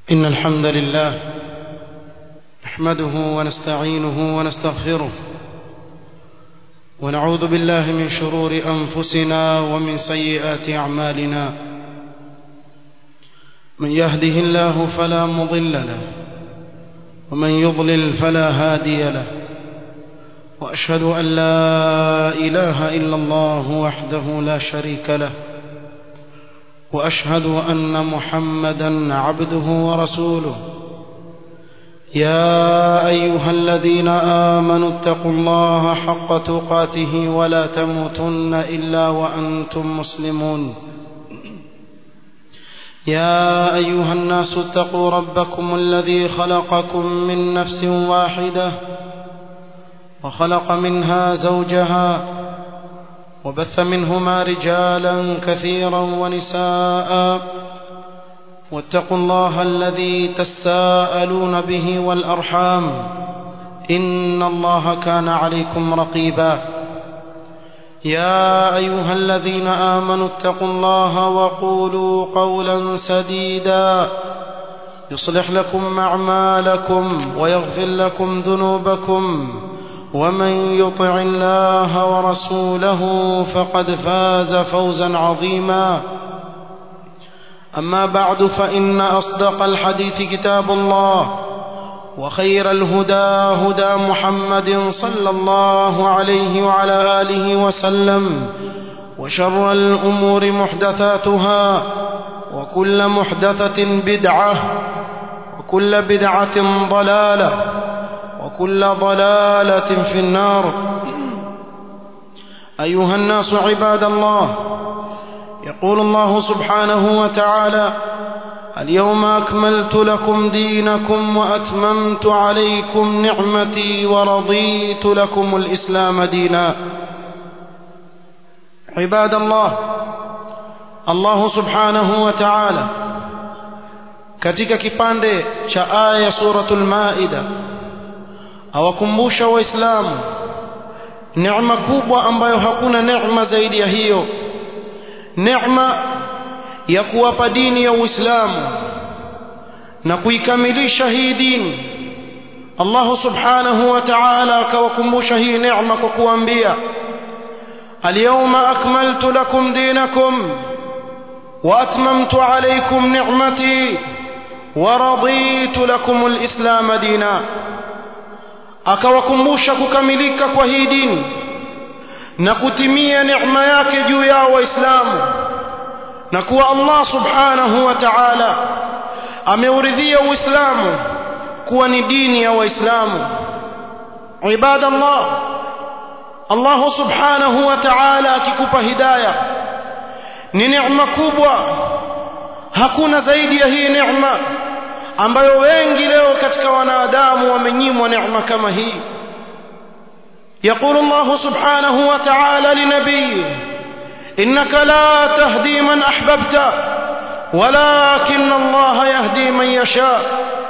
إن الحمد لله نحمده ونستعينه ونستغفره ونعوذ بالله من شرور أنفسنا ومن سيئات أعمالنا من يهده الله فلا مضل له ومن يضلل فلا هادي له وأشهد أن لا إله إلا الله وحده لا شريك له واشهد ان محمدا عبده ورسوله يا ايها الذين امنوا اتقوا الله حق تقاته ولا تموتن الا وانتم مسلمون يا ايها الناس اتقوا ربكم الذي خلقكم من نفس واحده وخلق منها زوجها وبث منهما رجالا كثيرا ونساء واتقوا الله الذي تساءلون به والأرحام إن الله كان عليكم رقيبا يا أيها الذين آمنوا اتقوا الله وقولوا قولا سديدا يصلح لكم أعمالكم ويغفر لكم ذنوبكم ومن يطع الله ورسوله فقد فاز فوزا عظيما أما بعد فإن أصدق الحديث كتاب الله وخير الهدى هدى محمد صلى الله عليه وعلى آله وسلم وشر الأمور محدثاتها وكل محدثة بدعة وكل بدعة ضلالة وكل ضلالة في النار أيها الناس عباد الله يقول الله سبحانه وتعالى اليوم أكملت لكم دينكم وأتممت عليكم نعمتي ورضيت لكم الإسلام دينا عباد الله الله سبحانه وتعالى katika kipande cha aya ya suratul maida awakumbusha waislamu neema kubwa ambayo hakuna neema zaidi ya hiyo neema ya kuwapa dini ya Uislamu na kuikamilisha hii dini Allah subhanahu wa ta'ala akawakumbusha hii neema kwa kuambia alyawma akmaltu lakum dinakum wa atmamtu alaykum ni'mati wa raditu lakum alislam dina akawakumbusha kukamilika kwa hii dini na kutimia neema yake juu yao waislamu na kuwa Allah subhanahu wa ta'ala ameuridhia uislamu kuwa ni dini ya waislamu ibadallah Allah subhanahu wa ta'ala akikupa hidayah ni neema kubwa hakuna zaidi ya hii neema ambayo wengi leo katika wanadamu wamenyimwa neema kama hii يقول الله سبحانه وتعالى لنبيه إنك لا تهدي من أحببت ولكن الله يهدي من يشاء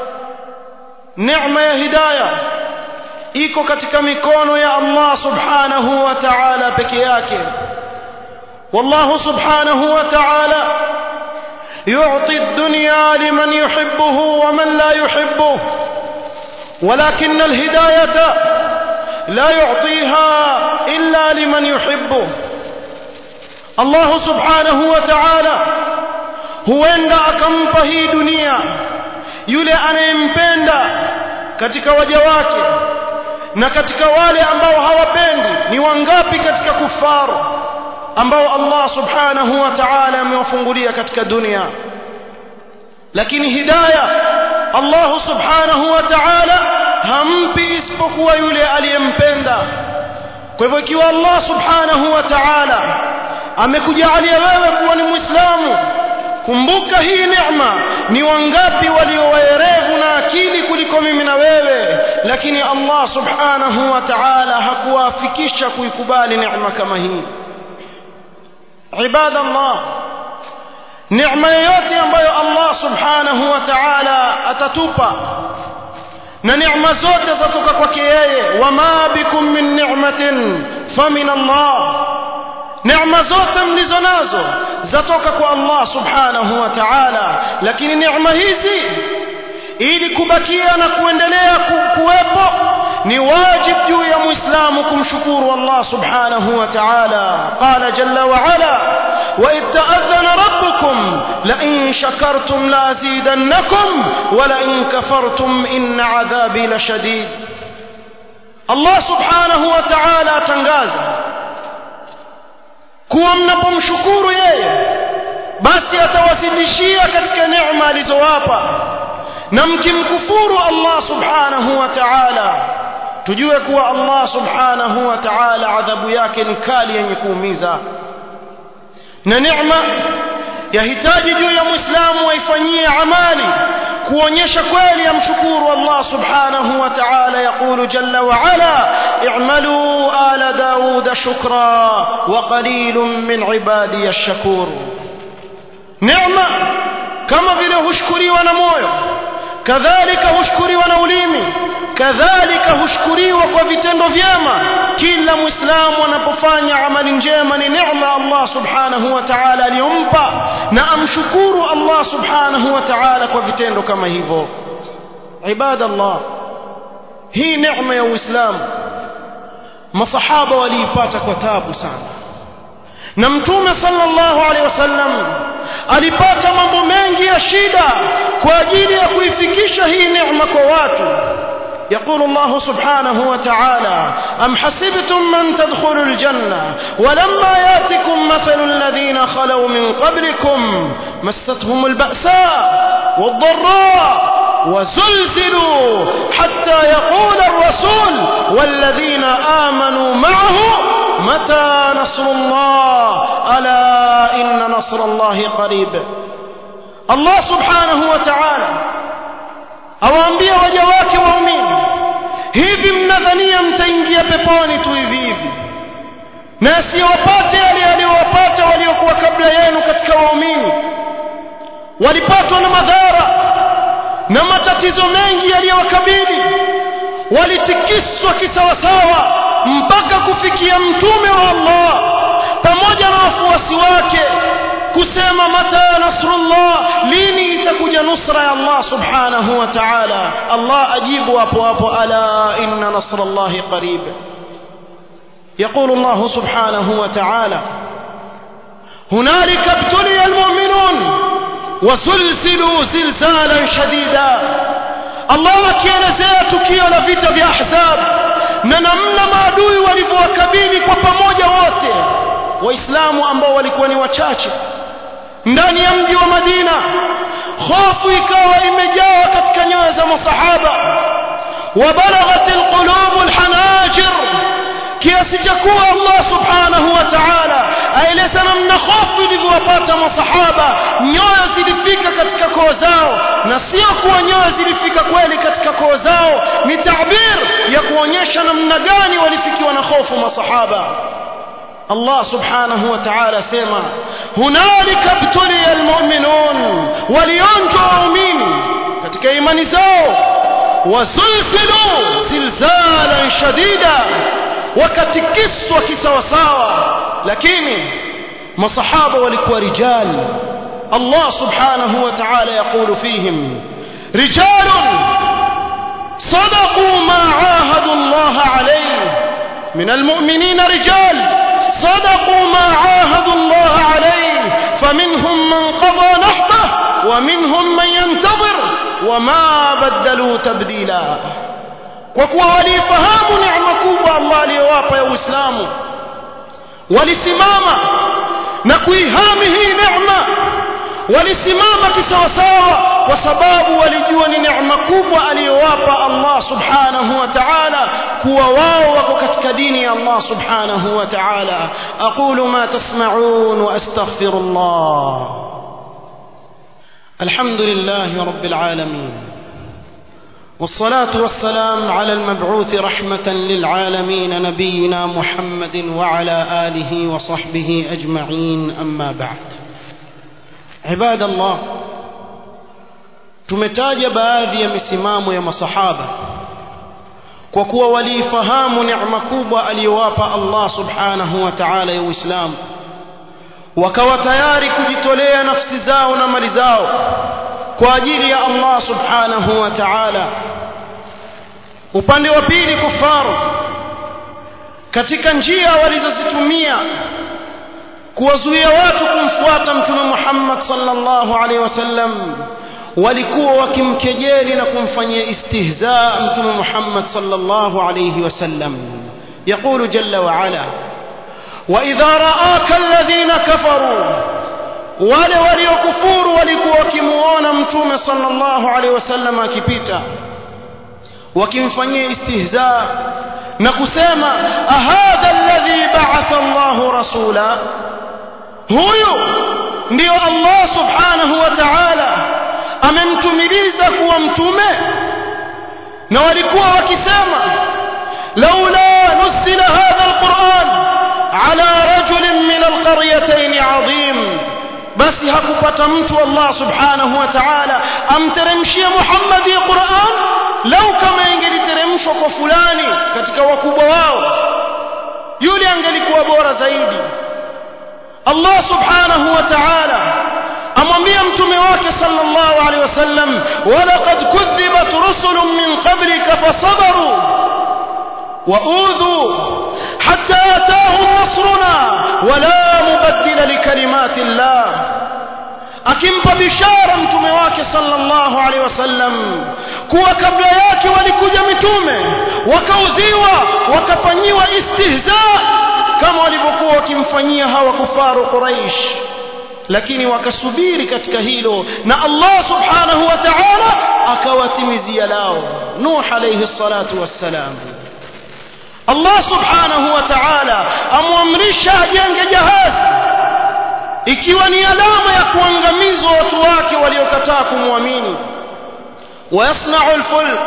نعمة يا هداية iko katika mikono ya Allah subhanahu wa ta'ala peke yake wallahu subhanahu wa ta'ala يعطي الدنيا لمن يحبه ومن لا يحبه ولكن الهداية لا يعطيها إلا لمن يحبه الله سبحانه وتعالى huenda akampa hii dunia yule anayempenda katika waja wake na katika wale ambao hawapendi ni wangapi katika kufaru ambao Allah subhanahu wa ta'ala amewafungulia katika dunia lakini hidayah Allah subhanahu wa ta'ala hampi isipokuwa yule aliyempenda kwa hivyo ikiwa Allah subhanahu wa ta'ala amekujalia wewe kuwa ni muislamu kumbuka hii neema ni wangapi walio waerevu na akili kuliko mimi na wewe lakini Allah subhanahu wa ta'ala hakuwafikisha kuikubali neema kama hii ibadallah neema yoyote ambayo Allah subhanahu wa ta'ala atatupa na neema zote zatoka kwake yeye wama bikum min ni'matin famin Allah neema zote mlizo nazo zatoka kwa Allah subhanahu wa ta'ala lakini neema hizi ili kubakia na kuendelea kuwepo ni wajib juu ya muislamu kumshukuru Allah subhanahu wa ta'ala qala jalla wa ala wa id ta'adhana rabbukum la in shakartum la azidannakum wa la in kafartum inna 'adhabi lashadid Allah subhanahu wa ta'ala atangaza kuwa mnapomshukuru yeye basi atawazidishia katika neema alizowapa na mkimkufuru Allah subhanahu wa ta'ala tujue kuwa Allah subhanahu wa ta'ala adhabu yake ni kali yenye kuumiza na neema yahitaji juu ya muislamu waifanyie amali kuonyesha kweli amshukuru Allah subhanahu wa ta'ala yaqulu jalla wa ala i'malu ala daud shukra wa qalilun min ibadi ash-shakur neema kama vile hushukuriwa na moyo kadhalika hushukuriwa na ulimi kadhalika hushukuriwa kwa vitendo vyema kila muislamu anapofanya amali njema ni neema Allah subhanahu wa ta'ala aliyompa na amshukuru Allah subhanahu wa ta'ala kwa vitendo kama hivyo ibadallah hii neema ya uislamu masahaba waliipata kwa tabu sana na mtume sallallahu alaihi wasallam alipata mambo mengi ya shida kwa ajili ya kuifikisha hii neema kwa watu يقول الله سبحانه وتعالى أم حسبتم من تدخلوا الجنة ولما ياتكم مثل الذين خلوا من قبلكم مستهم البأساء والضراء وزلزلوا حتى يقول الرسول والذين آمنوا معه متى نصر الله ألا إن نصر الله قريب الله سبحانه وتعالى awaambia waja wake waumini hivi mnadhania mtaingia peponi tu hivi hivi na asiyowapate yale aliyowapata waliokuwa kabla yenu katika waumini walipatwa na madhara na matatizo mengi yaliyowakabili walitikiswa kisawasawa mpaka kufikia mtume wa Allah pamoja na wafuasi wake kusema mata nasrullah lini itakuja nusra ya Allah subhanahu wa ta'ala Allah ajibu hapo hapo ala inna nasrallahi qarib يقول الله سبحانه وتعالى هنالك ابتلي المؤمنون وزلزلوا زلزالا شديدا الله akielezea tukio la vita vya ahzab na namna maadui walivyowakabili kwa pamoja wote waislamu ambao walikuwa ni wachache ndani ya mji wa Madina hofu ikawa imejaa katika nyoyo za masahaba wabalaghat alqulub alhanajir kiasi cha kuwa Allah subhanahu wa ta'ala aeleza namna hofu ilivyowapata masahaba nyoyo zilifika katika koo zao na sio kuwa nyoyo zilifika kweli katika koo zao ni tabir ya kuonyesha namna gani walifikiwa na hofu masahaba الله سبحانه وتعالى سيما هنالك ابتلي المؤمنون ولينجوا مؤمنين katika imani zao wazulzilu zilzalan shadida wakatikiswa kisawasawa lakini masahaba walikuwa rijal Allah subhanahu wa ta'ala yaqulu fihim rijalun صدقوا ما عاهدوا الله عليه من المؤمنين رجال صدقوا ما عاهدوا الله عليه فمنهم من قضى نحبه ومنهم من ينتظر وما بدلوا تبديلا وكوا walifahamu neema kubwa Allah aliyowapa ya Uislamu walisimama na kuihami hii neema walisimama kisawasawa kwa sababu walijua ni neema kubwa aliyowapa Allah subhanahu wa ta'ala kuwa wao wako katika dini ya Allah subhanahu wa ta'ala aqulu ma tasma'un wa astaghfirullah alhamdulillahi rabbil alamin والصلاة والسلام على المبعوث رحمة للعالمين نبينا محمد وعلى آله وصحبه أجمعين أما بعد عباد الله tumetaja baadhi ya misimamo ya masahaba kwa kuwa waliifahamu neema kubwa aliyowapa Allah subhanahu wa ta'ala ya Uislamu wakawa tayari kujitolea nafsi zao na mali zao kwa ajili ya Allah subhanahu wa ta'ala upande wa pili kufaru katika njia walizozitumia kuwazuia watu kumfuata mtume Muhammad sallallahu alaihi wasallam walikuwa wakimkejeli na kumfanyia istihzaa mtume Muhammad sallallahu alaihi wasallam يقول جل وعلا وإذا رآك الذين كفروا wale waliokufuru walikuwa wakimuona mtume sallallahu alaihi wasallam akipita wakimfanyia istihza na kusema ahadha alladhi ba'atha Allahu rasula huyu ndio Allah subhanahu wa ta'ala amemtumiliza kuwa mtume na walikuwa wakisema laula nusila hadha alquran ala rajulin min alqaryatayn azim basi hakupata mtu Allah subhanahu wa ta'ala amteremshie Muhammad Qur'an lau kama ingeliteremshwa kwa fulani katika wakubwa wao yule angelikuwa bora zaidi Allah subhanahu wa ta'ala amwambia mtume wake sallallahu alaihi wasallam walaqad kudhibat rusulun min qablika fasabaru وأوذوا حتى أتاهم نصرنا ولا مبدل لكلمات الله akimpa bishara mtume wake sallallahu alaihi wasallam kuwa kabla yake walikuja mitume wakaudhiwa wakafanyiwa istihza kama walivyokuwa wakimfanyia hawa kufaru quraish lakini wakasubiri katika hilo na Allah subhanahu wa ta'ala akawatimizia lao Nuh alayhi salatu wassalam Allah subhanahu wa ta'ala amwamrisha ajenge jahazi ikiwa ni alama ya kuangamizwa watu wake waliokataa kumwamini ويصنع الفلك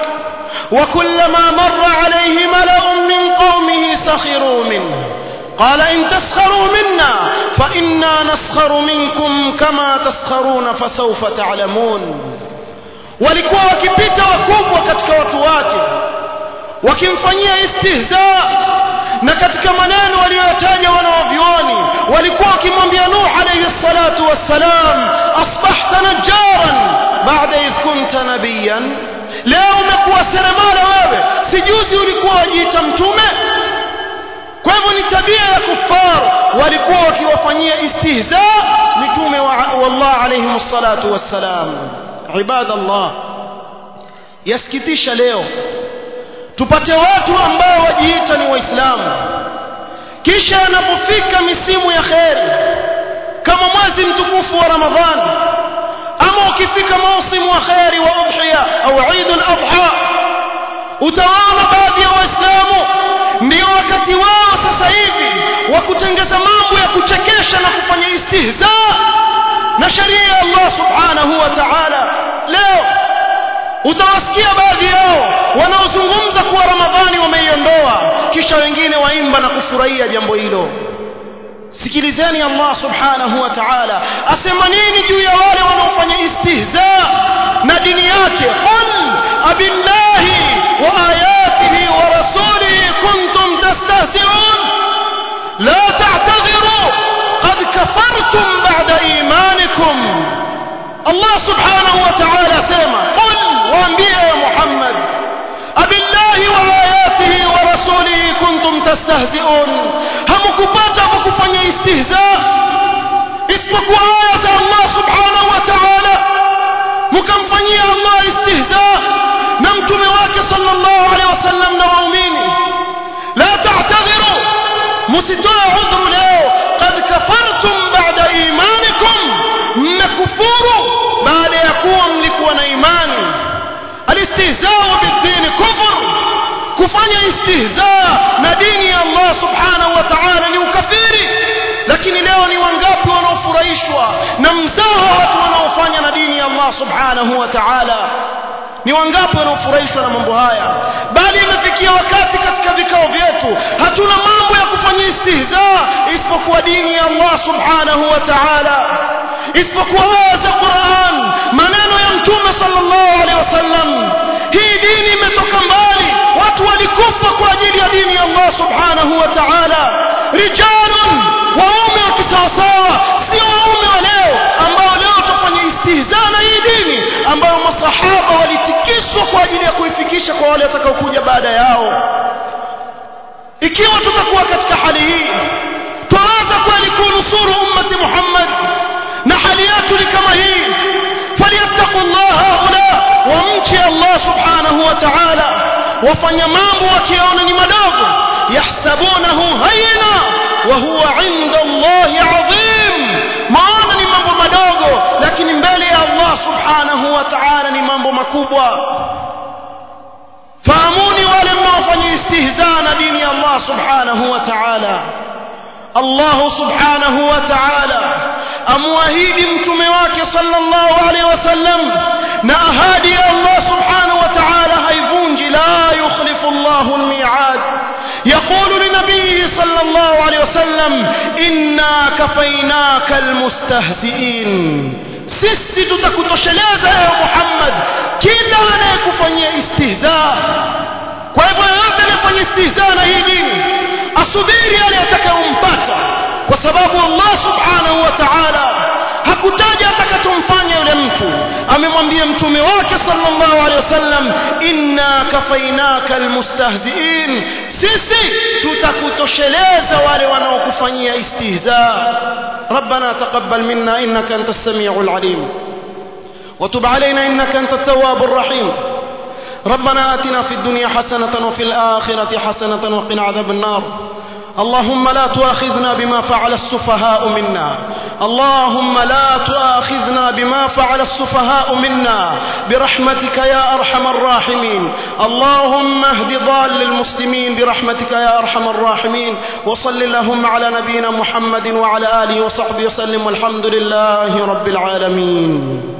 وكلما مر عليه ملأ من قومه سخروا منه قال إن تسخروا منا فإنا نسخر منكم كما تسخرون فسوف تعلمون walikuwa wakipita wakubwa katika watu wake wakimfanyia istihza na katika maneno waliyotaja wanawavyuoni walikuwa wakimwambia Nuh alayhi salatu wassalam asbahta najjaran baada idh kunta nabiyan leo umekuwa seremala wewe sijuzi ulikuwa wajiita mtume kwa hivyo ni tabia ya kuffar walikuwa wakiwafanyia istihza mitume wa Allah alayhi salatu wassalam ibadallah yasikitisha leo tupate watu ambao wajiita ni waislamu kisha anapofika misimu ya kheri kama mwezi mtukufu wa ramadhani ama ukifika mausimu wa kheri wa udhiya au Eid al-Adha utawaona baadhi ya waislamu ndio wakati wao sasa hivi wa kutengeza mambo ya kuchekesha na kufanya istihza na sheria ya Allah subhanahu wa ta'ala leo utawasikia baadhi yao wanaozungumza kuwa ramadhani wameiondoa kisha wengine waimba na kufurahia jambo hilo sikilizeni Allah subhanahu wa ta'ala asema nini juu ya wale wanaofanya istihza na dini yake qul abillahi wa ayatihi wa rasulihi kuntum tastahzi'un la ta'tadhiru qad kafartum ba'da imanikum Allah subhanahu wa ta'ala asema qul waambie ya Muhammad abillahi wa ayatihi wa rasulihi kuntum tastahzi'un hamkupata kufanya istihza isipokuwa aya za Allah subhanahu wa ta'ala mkamfanyia Allah istihza na mtume wake sallallahu alaihi wasallam na waumini la ta'tadhiru msitoe udhuru leo qad kafartum ba'da imanikum mmekufuru baada ya kuwa mlikuwa na imani alistihzaa bid-din kufr kufanya istihza na dini ya Allah subhanahu wa ta'ala ni ukafiri lakini leo ni wangapi wanaofurahishwa na mzaha watu wanaofanya na dini ya Allah subhanahu wa ta'ala ni wangapi wanaofurahishwa na mambo haya bali imefikia wakati katika vikao vyetu hatuna mambo ya kufanya istihza isipokuwa dini ya Allah subhanahu wa ta'ala isipokuwa aya za Qur'an maneno ya mtume sallallahu alaihi wasallam hii dini imetoka mbali watu walikufa kwa ajili ya dini ya Allah subhanahu wa ta'ala rijalun waume wa kisawasawa sio waume wa leo ambao leo tufanye istihza na hii dini ambayo masahaba walitikiswa kwa ajili ya kuifikisha kwa wale watakaokuja baada yao ikiwa tutakuwa katika hali hii twaweza kweli kunusuru ummati Muhammad na hali yetu ni kama hii falyattaqu Allah haula wamche Allah subhanahu wa ta'ala wafanya mambo wakiona ni madogo yahsabunahu hayna wa huwa inda Allah adhim maana ni mambo madogo lakini mbele ya Allah subhanahu wa ta'ala ni mambo makubwa fahamuni wale mnaofanya istihzaa na dini ya Allah subhanahu wa ta'ala Allah subhanahu wa ta'ala amwahidi mtume wake sallallahu alaihi wasallam na ahadi ya Allah subhanahu wa ta'ala haivunji la yukhlifu Allah al-mi'ad يقول لنبيه صلى الله عليه وسلم إنا كفيناك المستهزئين sisi tutakutosheleza ewe Muhammad kila anayekufanyia istihzaa kwa hivyo yoyote anayefanya istihzaa na hii dini asubiri yale atakayompata kwa sababu Allah subhanahu wa ta'ala hakutaja atakachomfanya yule mtu amemwambia mtume wake sallallahu alaihi wasallam inna kafainaka almustahziin sisi tutakutosheleza wale wanaokufanyia istihzaa ربنا تقبل منا إنك أنت السميع العليم وتب علينا إنك أنت التواب الرحيم ربنا آتنا في الدنيا حسنة وفي الآخرة حسنة وقنا عذاب النار اللهم لا تؤاخذنا بما فعل السفهاء منا اللهم لا تؤاخذنا بما فعل السفهاء منا برحمتك يا أرحم الراحمين اللهم اهد ضال المسلمين برحمتك يا أرحم الراحمين وصل اللهم على نبينا محمد وعلى آله وصحبه وسلم والحمد لله رب العالمين